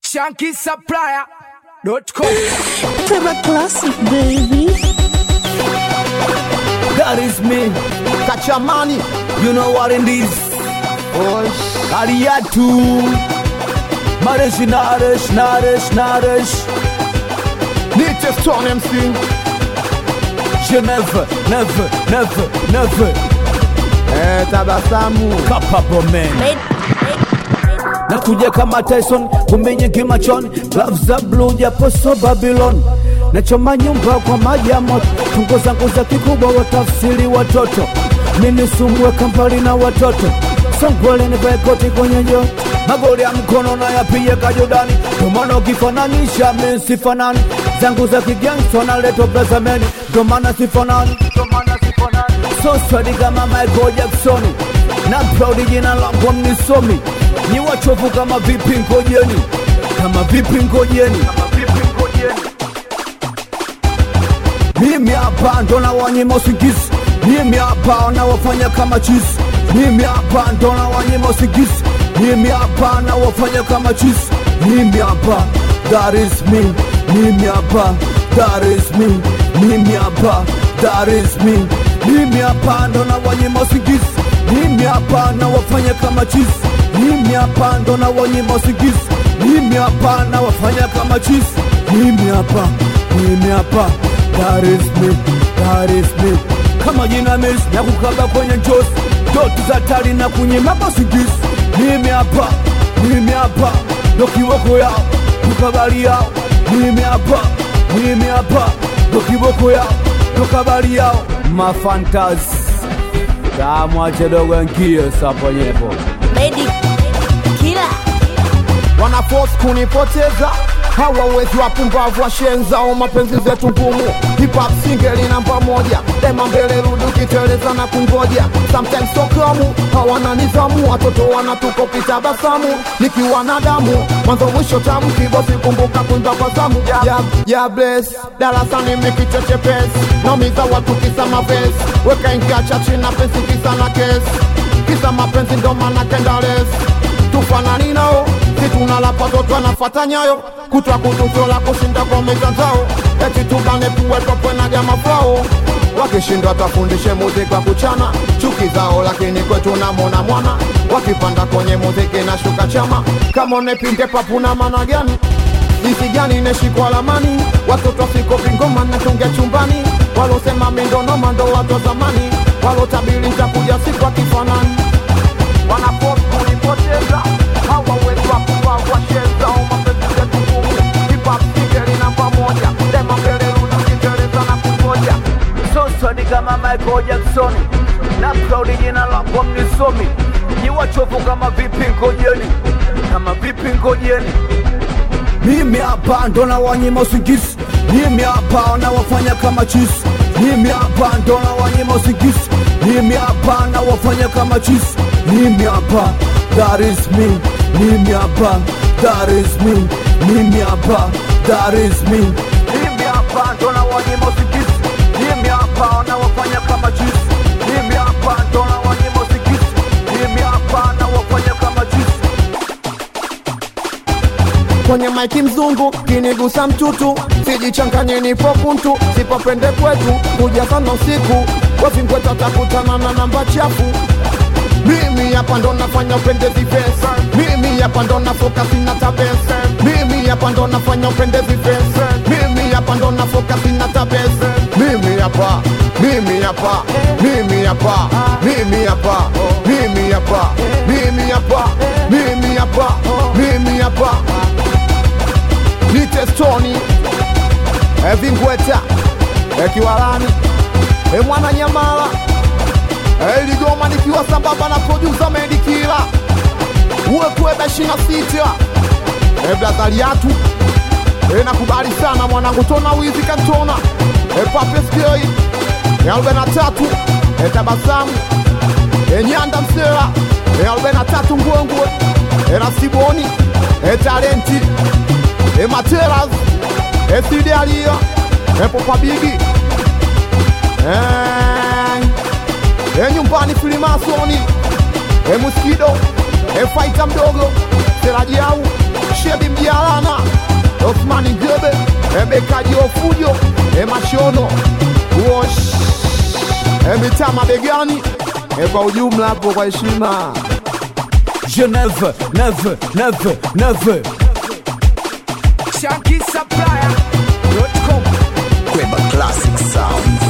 shankisupplier.com. Trevor Classic, baby. That is me. Kachamani You know what it is. Osh Ariatu. Marish, Narish, Narish, Narish. Nite Stone MC Je never, never, never, never. Eh tabasamu Capable man. Nakuja kama Tyson, kumbe nyingi machoni, gloves za blue japo so Babylon. Nachoma nyumba kwa maji ya moto, tungo zangu za kikubwa watafsiri watoto. Mimi sumwe kampali na watoto, songole nivae koti kwenye joto. Magoli ya mkono na yapige kajodani, ndomana ukifananisha mimi sifanani. Zangu za kigangsta naleta plazameni, ndomana sifanani, ndomana sifanani. So swadi kama Michael Jackson, na proud jina langu mnisomi ni wachovu kama vipi ngojeni kama vipi ngojeni kama vipi ngojeni mimi hapa ndo na wanyima usingizi mimi hapa na wafanya kama chizi mimi hapa ndo na wanyima usingizi mimi hapa na wafanya kama chizi mimi hapa that is me mimi hapa that is me mimi hapa that is me mimi hapa ndo na wanyima usingizi mimi hapa na wafanya kama chizi mimi hapa ndo na wanyima usingizi mimi hapa na wafanya kama chizi mimi hapa mimi hapa that is me that is me kama jina mesi na kukaba kwenye njosi ndoto za tari na kunyima usingizi mimi hapa mimi hapa ndo kiboko yao tukabali yao mimi hapa mimi hapa ndo kiboko yao tukabali yao mafantazi tamwache dogo nkie saponyepo Lady Killer. wana force kunipoteza hawawezi wapumbavu washenzao mapenzi zetu ngumu hip hop single namba moja dema mbele rudi ukiteleza na kungoja sometimes sokamu hawana nizamu watoto wanatuko kitabasamu nikiwa na damu mwanzo mwisho tamu kibosi kumbuka kuimba kwa zamu ya, ya bless darasani mikichochepesi naumiza watu kisa mavesi weka ingia chachi na pensi kisa na kesi kisa mapenzi ndo maana kendales tufanani nao situnalapa toto anafata nyayo kutwa kutufola kushinda kwa mitandao eti tubane puwetopwe na jama fao wakishindwa twafundishe muziki wa kuchana chuki zao lakini kwetu namona mwana wakipanda kwenye muziki na shuka chama kama unepinde papuna mana gani jinsi gani neshikwa lamani watoto siko vingoma natungia chumbani walosema mindonoma ndo watu wa zamani walotabili ntakuja siku akifanani wanapost kunipoteza hawawezi wapumbavu washeza mapenzi yetu ngumu hip-hop single namba moja dema mbele rudi ukiteleza na kungoja sosoni kama Michael Jackson na proud jina langu mnisomi ni wachovu kama vipi ngojeni kama vipi ngojeni mimi hapa ndo na wanyima usingizi mimi hapa na wafanya kama chizi mimi hapa ndo na wanyima usingizi mimi hapa na wafanya kama chizi mimi hapa that is me mimi hapa that is me mimi hapa that is me mimi hapa ndo na wanyima usingizi mimi hapa na wafanya kama chizi mimi hapa ndo na wanyima usingizi mimi hapa na wafanya kama chizi kwenye maiki mzungu kinigusa mtutu sijichanganye nipo kuntu sipopende kwetu kuja sana usiku wavingweta takutana na namba chafu mimi hapa ndo nafanya upendezi pesa mimi hapa ndo nafoka sina tabesa mimi hapa ndo nafanya upendezi pesa mimi hapa ndo nafoka sina tabesa mimi hapa mimi hapa mimi hapa mimi hapa mimi hapa mimi hapa mimi hapa mimi hapa nite stoni evingweta ekiwalani emwana nyamala eligoma nikiwa sambamba na produsa medikila uwekweba ishina sita eblazaliatu enakubali sana mwanangu tona wizi kantona epapeskei ealbena tatu etabasamu enyanda msela ealbena tatu ngwengwe erasiboni etalenti emateras esidialia epopabigi enyumbani filimasoni emuskido efaita mdogo serajiau Shebi Mjalana, Osmani Gebe, Ebekaji Ofujo, Emashono, Wosh, Emitama Begani, e kwa ujumla hapo kwa heshima. Je never, never, never, never. Shanky Supplier.com Kweba Classic Sound.